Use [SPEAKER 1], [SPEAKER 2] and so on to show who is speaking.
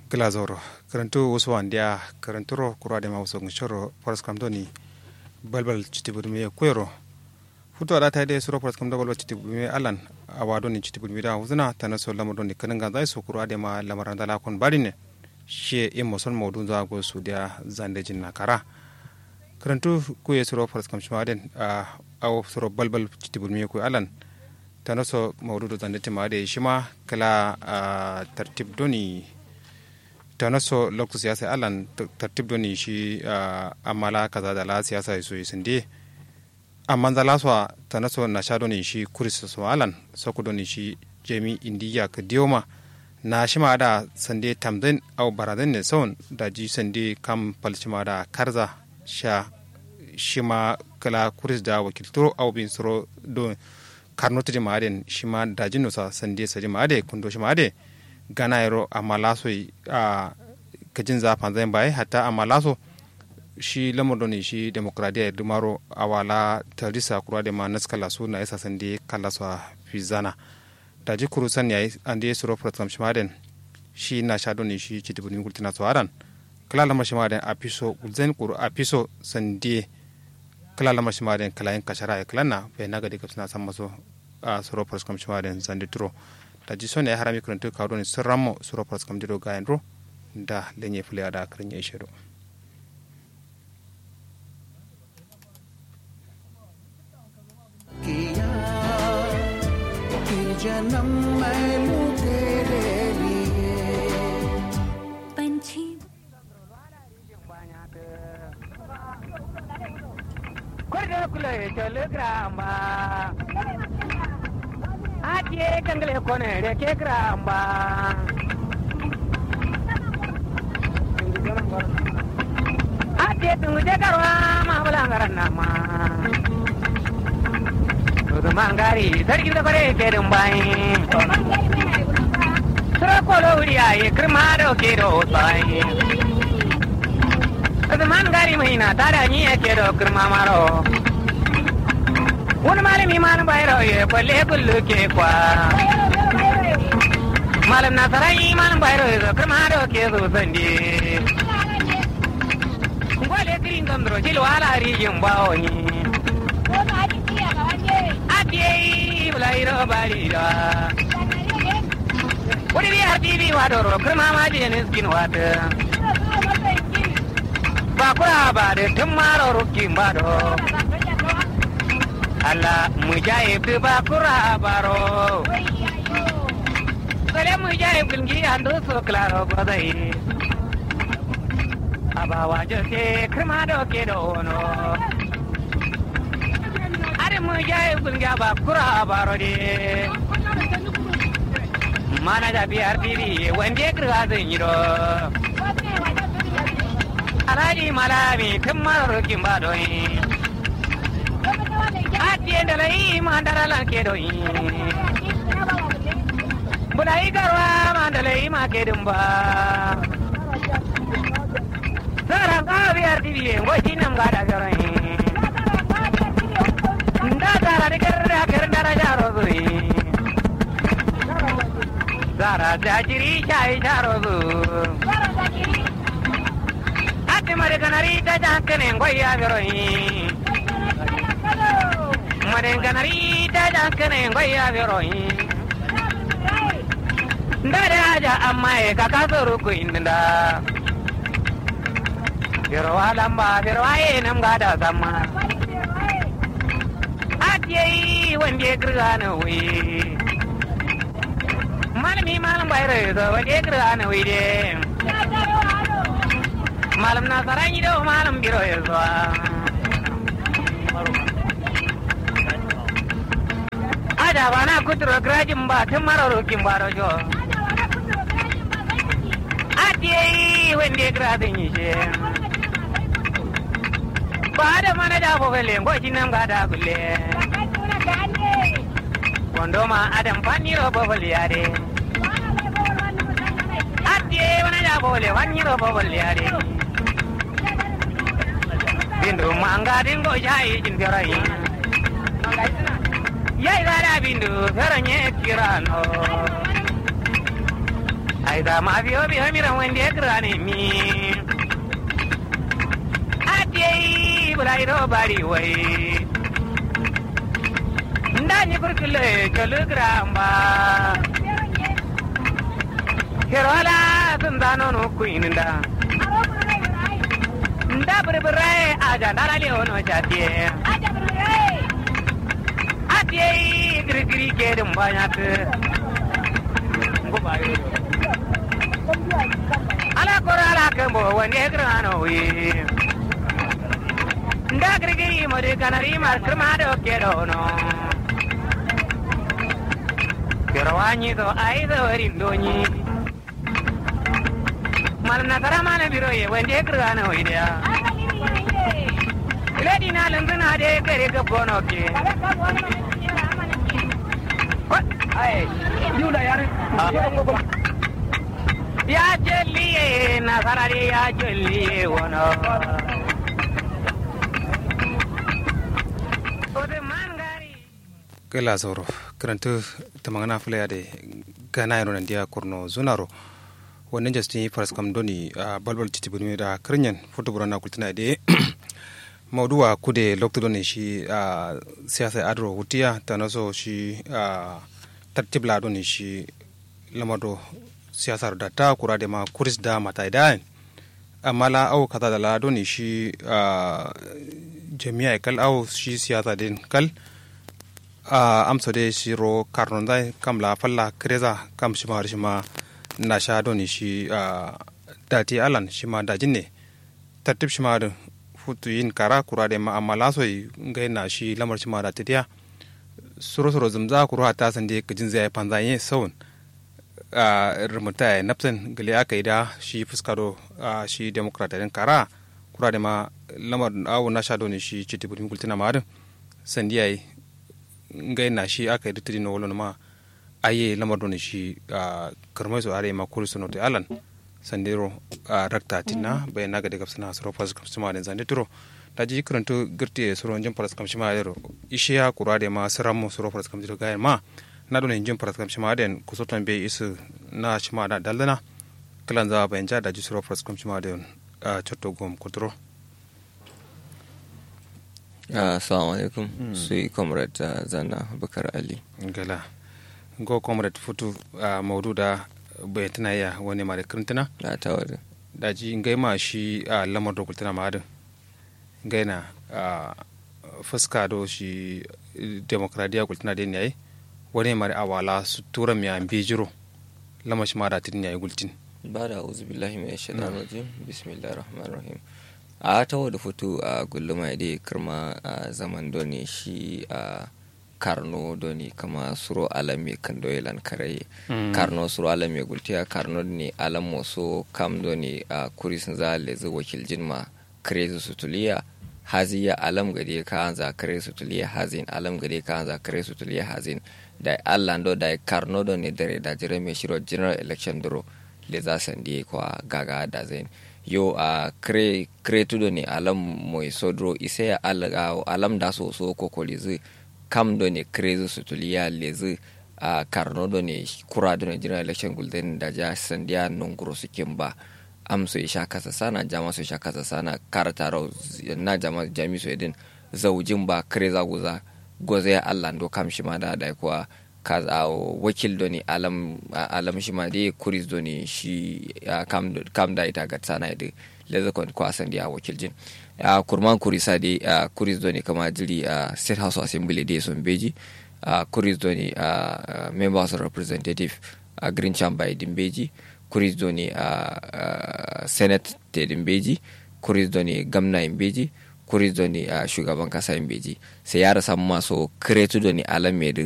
[SPEAKER 1] glazoro karantu wasu wandiya karanturo kura da mawuso ngishoro foras kamdoni balbal chitibudumi ya kwero futo ada tayde suro foras kamdo balbal chitibudumi alan awado ni chitibudumi da huzuna tana so lamado ni kananga zai so kura da ma lamaran da lakon barine she immo son mawdu za go su da zande jinna kara karantu ku ye suro foras kam shmaden a aw suro balbal chitibudumi ko alan tana so mawdu zande timade shima kala tartib doni tana so lokacin siyasa alan tartib doni shi amala kaza da la siyasa so sinde amma da la so tana so na sha doni shi kuris so alan so ku doni shi jemi indiya ka dioma na shi ma da sande tamden au baraden ne son da ji sande kam palchima da karza sha shi ma kala kuris da wakiltoro au bin soro do karnoti di maaden shi ma da jinno sa sande sa di maade kundo shi maade gana yaro amma laso a kajin zafan zai baye hatta amma laso shi lamar ne shi demokradiyya dumaro a wala tarisa kura da ma naskala su na isa sande kala su a fizana da ji kuru san yayi an da ya suro program shi maden shi na sha ne shi ci dubunin gultina su aran kala lamar shi maden a fiso gulzen kuru a fiso sande kala lamar shi maden kala yin kashara ya kalanna bai na gadi kapsina san maso a suro program shi maden zande turo da ji sone harami kuruntu kawdo ni sirrammo suro pas kam dido gayen ro da lenye fule ada karin ya ishedo
[SPEAKER 2] किया कि जन्म मैं लूं तेरे लिए
[SPEAKER 3] पंछी
[SPEAKER 4] Kwarda kula ya telegrama. Ake kangale kone da ke gramba. Ake tungu je karwa ma bulangaran nama. Tudu mangari sarki da kware ke dumbai. Sura kolo wuri ayi kirma da ke da otai. Tudu mangari mai na tada ni ke da kirma maro. wani malami malam bayro ya kwalle kullu ke kwa malam nasarai malam bayro ya zakar ma da ke zo sande ngwale kirin gandro jil wala rijin bawo ni atiye bulairo balira wani bi har tibi wa doro kirma ma je ne skin wata ba kura ba da tun maro rukin ba do Allah mujahid bakura baro Sale mujahid gulgi ando so claro godai Abawa jose krima do ke do no Are mujahid gulgi bakura baro de Mana da biyar diri wande kirga zan yi do Alhaji malami tun maro kin ba do ni atiendele mandara la kedo yi bulai garwa mandale ma kedumba sara ka biar dibi ngo hinam gada garo yi nda sara de kerra kerra jaro zui sara jajiri chai jaro zu ati mare kanari ta jankane ngo ya garo yi marenganari ta jankane ngoya veroi ndare aja amma e kaka soru ku inda vero alamba vero aye nam gada sama atiye wande grana wi malami malam bayre do wande grana wi de malam na sarani do malam biro yeso ada bana kuturo grajin ba tun marorokin ba da jo atiye wende gradin yi she ba da mana da ko gele ngo jinam ga da gulle kondo ma adam fanni ro bo bol yare atiye wana da bo le fanni ro bo bol yare bindu manga dingo jai jin garai yai gara bindu feranye kirano ai da ma biyo biyo mi ran wende grane mi ade bulai ro bari wai ndani kurkule kilogram ba Kerola sun zano no kuininda nda burbure aja ndara leono chatie atie girigiri kedum banyak ngubayo ala kora ala kembo wande grano wi nda girigiri mode kanari mar krmado kedono Kerawani to aido rindonyi mal nasara mana biro ye wande grano idea Lady na lunguna de kare ga bono ke. Ai, yula yare. Ya jelliye na sarari ya jelliye wono. Ode mangari.
[SPEAKER 1] kela zoro karanta tamangana fulaya de gana yaro nan dia kurno zunaro wannan justin faras kam doni a balbal titi buni da karnyan foto burana kultina de mauduwa kude lokto doni shi a siyasa adro hutiya ta naso shi a tartibla doni shi lamado siyasar da ta kura da ma kuris da mata da amma la au kaza da la doni shi a jami'a kal au shi siyasa din kal a amsa de shiro karnon dai kam la falla kreza kam shi ma shi ma na sha doni shi a dati alan shi ma dajin ne tartib shi ma da futu yin kara kura da ma amma la soyi ngai na shi lamar shi ma da tidiya suro suro zumza kura ta san de kajin zai panza yin saun a rumuta ya nafsan gali aka yi da shi fuskaro a shi demokratarin kara kura da ma lamar awo na sha doni shi citi budin kultina ma adin sandiya yi ngai na shi aka yi ditiri na wolo ma aye lamar doni shi a karmai su are ma kuri suno te alan sandero a rakta tinna bai naga daga sana suro pas kam sima den zande turo da ji karanto girti suro jin paras kam sima yero ishiya kura de ma saramo suro paras kam diro gayan ma na doni jin paras kam sima den kusotan be isu na shima da daldana kalan za bayan ja da ji suro paras kam sima den a chotto gom kuturo
[SPEAKER 5] assalamu alaikum su yi comrade uh, zana bakar ali
[SPEAKER 1] gala go comrade futu a maudu da bai tana ya wani mare kirintana
[SPEAKER 5] na tawar
[SPEAKER 1] daji ngai ma shi a lamar da kultuna ma adin ngai na a fuska do shi demokradiya kultuna da ne wani mare awala su tura mi an bijiro lamar shi ma da tin yayi gultin
[SPEAKER 5] ba da auzu billahi mai shaitan rajim bismillahir rahmanir rahim a tawo da fito a gulluma da kirma a zaman doni shi a karno doni kama suro alame kan doyelan kare karno suro alame gultiya karno ne alam moso kam doni a kurisin za lezi wakil jinma kare sutuliya haziya alam gade ka an za kare sutuliya hazin alam gade ka an za kare sutuliya hazin da allah do da karno doni dare da jire mai shiro general election duro le za sandi kwa gaga da zain yo a uh, kre kre tudo ni alam moy sodro ise ya al, uh, alam da so so ko ko lizu kam do ne kre zu sutuliya lezu a uh, karno do ne kura do ne general election gulden da ja sandiya non guro sikin ba am so isha kasa sana jama so isha kasa sana karata ro na jama jami so edin zaujin ba kre za guza goze Allah ndo kam shi ma da da kuwa kaza wakil doni alam alam shi ma dai kuris doni shi kam kam da ita ga tsana da leza kon ko asan dia wakil jin a kurman kurisa dai kuris doni kama jiri a state house assembly dai son beji a kuris doni a members of representative a green chamber din beji kuris doni a senate te din beji kuris doni gamna in beji kuris doni a shugaban kasa in beji sai ya rasa maso kretu doni alam mai